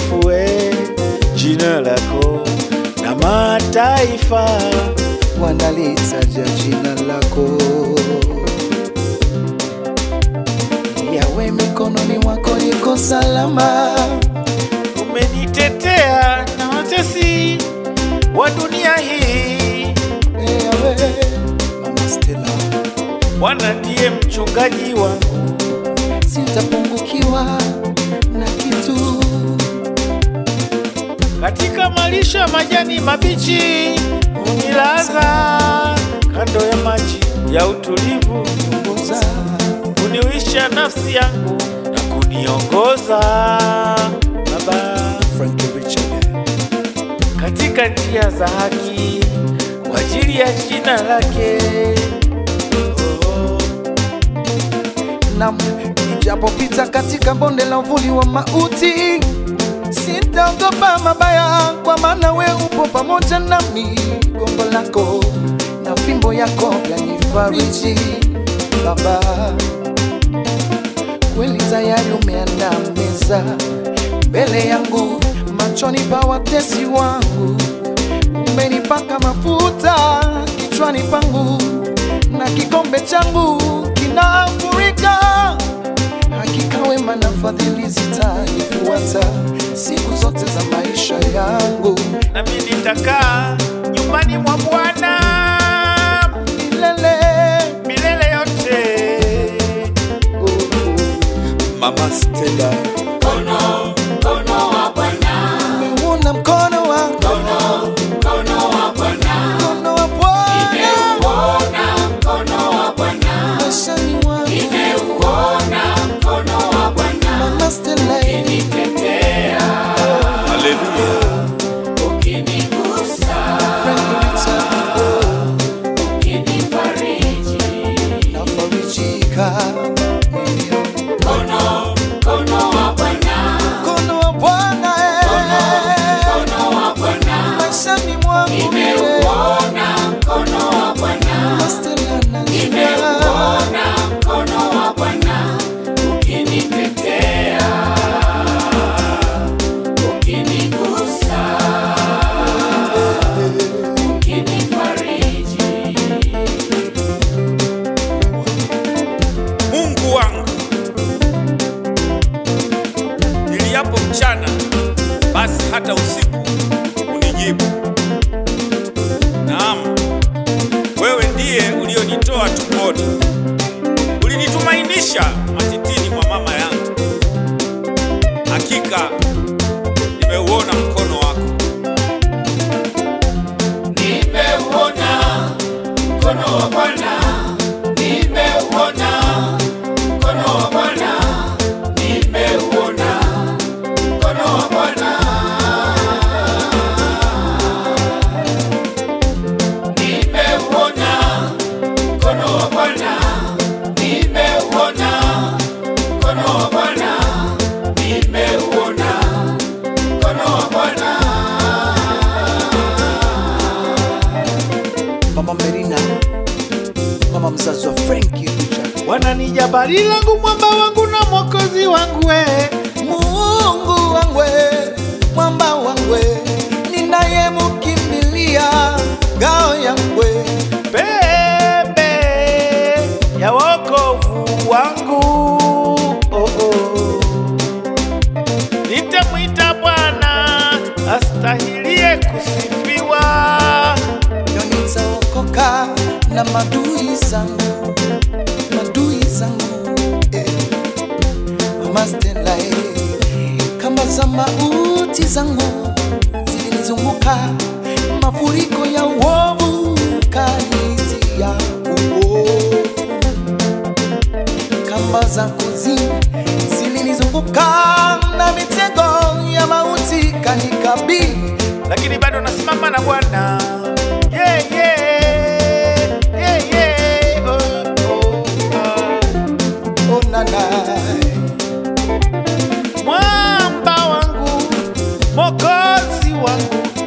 lisifue jina lako na mataifa wanalitaja jina lako. Yawe mikononi mwako niko salama, umenitetea na watesi wa dunia hii. Eh, Yawe Mama Stella, Bwana ndiye mchungaji wangu, sitapungukiwa na kitu. katika malisho ya majani mabichi unilaza kando ya maji ya utulivu, Ongoza kuniwisha nafsi yangu na kuniongoza Baba Frankie Richard, katika njia za haki kwa ajili ya jina lake. Oh, nam nijapopita katika bonde la uvuli wa mauti, sitaogopa mabaya, kwa maana we upo pamoja nami. Gongo lako na fimbo yako vyanifariji Baba, kweli tayari umeandaa meza mbele yangu, machoni pa watesi wangu. Umenipaka mafuta kichwani pangu, na kikombe changu kinafurika. Hakika wema na fadhili zitanifuata siku zote za maisha yangu nami nitakaa nyumbani mwa Bwana milele. milele yote. Oh, oh. Mama Stella, Nimeona mkono wa mkono wa Bwana maishani mwangu. Mama Stella, haleluya. Frankie Richard, oh, nafarijika mimi. Mkono wa Bwana eh, maishani mwangu mimi. Mama Stella, najua Mungu wangu, niliapo mchana, basi hata usiku unijibu. Naam, wewe ndiye ulionitoa tumboni, ulinitumainisha matitini mwa mama yangu. Hakika nimeuona mkono wako, nimeuona mkono wa Bwana, nimeuona mkono wa Bwana, nimeuona mkono wa Bwana, nimeuona mkono wa Bwana, nimeuona mkono wa Bwana, nimeuona mkono wa Bwana. Mama Merina, mama mzazi wa Frankie Richard. Bwana ni jabali langu, mwamba wangu na mwokozi wangu, we Mungu wangwe, mwamba wangwe, ninayemkimbilia ngao yangwe. pembe ya wokovu wangu. Oh, oh. Nitamwita Bwana astahilie kusifiwa. Leo nitaokoka na madui zangu, madui zangu eh. Mama Stella eh. Kamba za mauti zangu zilinizunguka, mafuriko ya uovu kanitia uovu kamba za kuzimu zilinizunguka na mitego ya mauti kanikabili. lakini bado nasimama na Bwana. Yeah, yeah, yeah, yeah. Oh, oh, oh. Onana mwamba wangu, mokozi wangu,